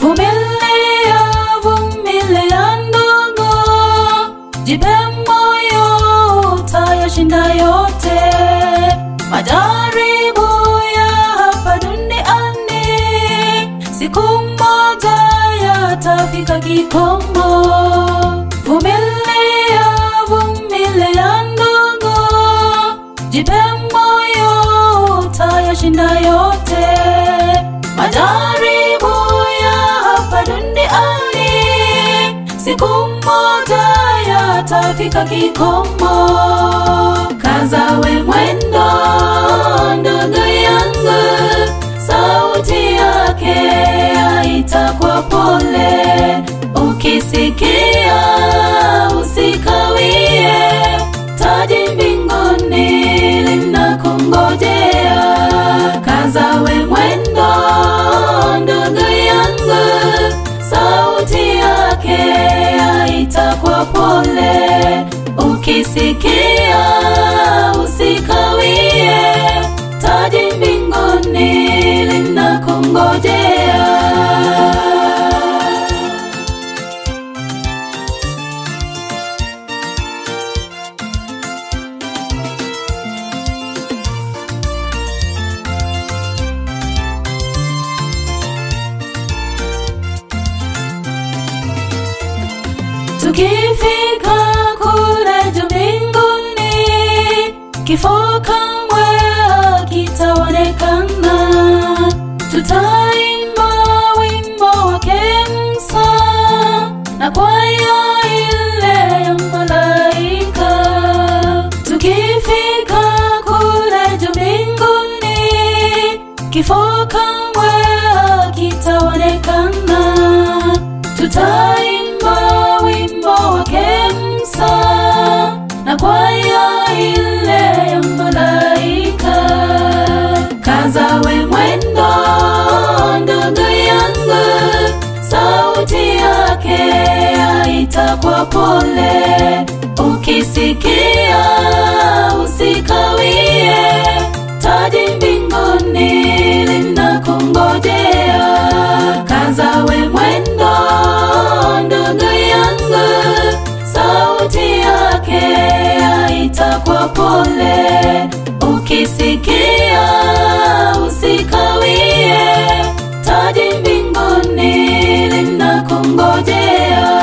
Vumilia, vumilia ndugu, jipe moyo, utayashinda yote. Majaribu ya hapa duniani, siku moja yatafika kikomo. Vumilia, vumilia ndugu, jipe moyo, utayashinda yote. Majaribu ya hapa duniani, siku moja yatafika kikomo. Kazawe mwendo, ndugu yangu, sauti yake yaita kwa pole. Ukisikia usikawie, taji mbinguni linakungojea. Kazawe mwendo, ndugu yangu, sauti yake yaita kwa pole. Ukisikia usikawie, taji mbinguni linakungojea. Tukifika kule juu mbinguni, kifo kamwe hakitaonekana. Tutaimba wimbo wake Musa na kwaya ile ya malaika. Tukifika kule juu mbinguni, kifo kamwe hakitaonekana. Tutaimba wimbo wake Musa na kwaya ile ya malaika. Kazawe mwendo, ndugu yangu, sauti yake yaita kwa pole. Ukisikia usikawie, taji mbinguni linakungojea. Kazawe mwendo, ndugu yangu, sauti yake yaita kwa pole. Ukisikia usikawie, taji mbinguni linakungojea.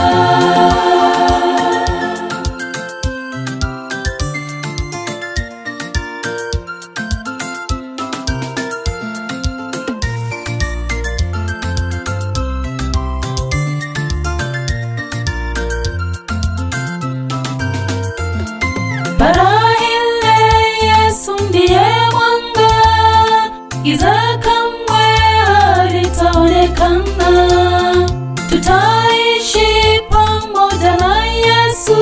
Bara ile Yesu ndiye mwanga, giza kamwe halitaonekana. Tutaishi pamoja na Yesu,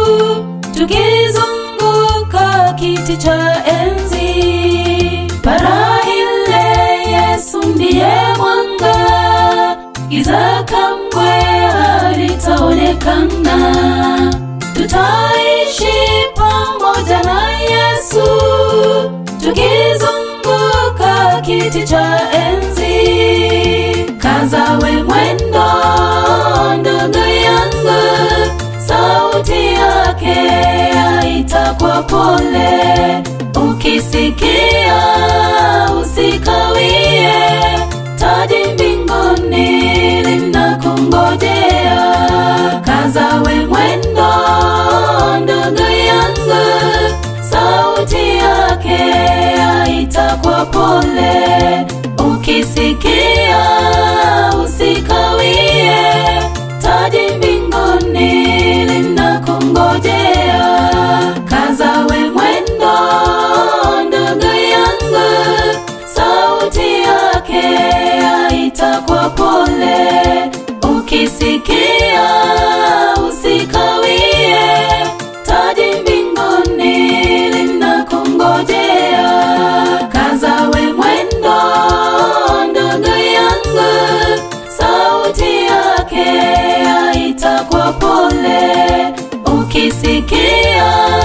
tukizunguka kiti cha enzi. Bara ile Yesu ndiye mwanga, giza kamwe halitaonekana. Tutaishi pamoja na Yesu, tukizunguka kiti cha enzi. Kazawe mwendo, ndugu yangu, sauti yake yaita kwa pole. Ukisikia usikawie, taji mbinguni linakungojea. Kazawe mwendo, ndugu yangu, sauti yake yaita kwa pole. Ukisikia usikawie, taji mbinguni linakungojea. Kazawe mwendo, ndugu yangu, sauti yake yaita kwa pole. Ukisikia usikawie, taji mbinguni linakungojea. Kazawe mwendo, ndugu yangu, sauti yake yaita kwa pole. Ukisikia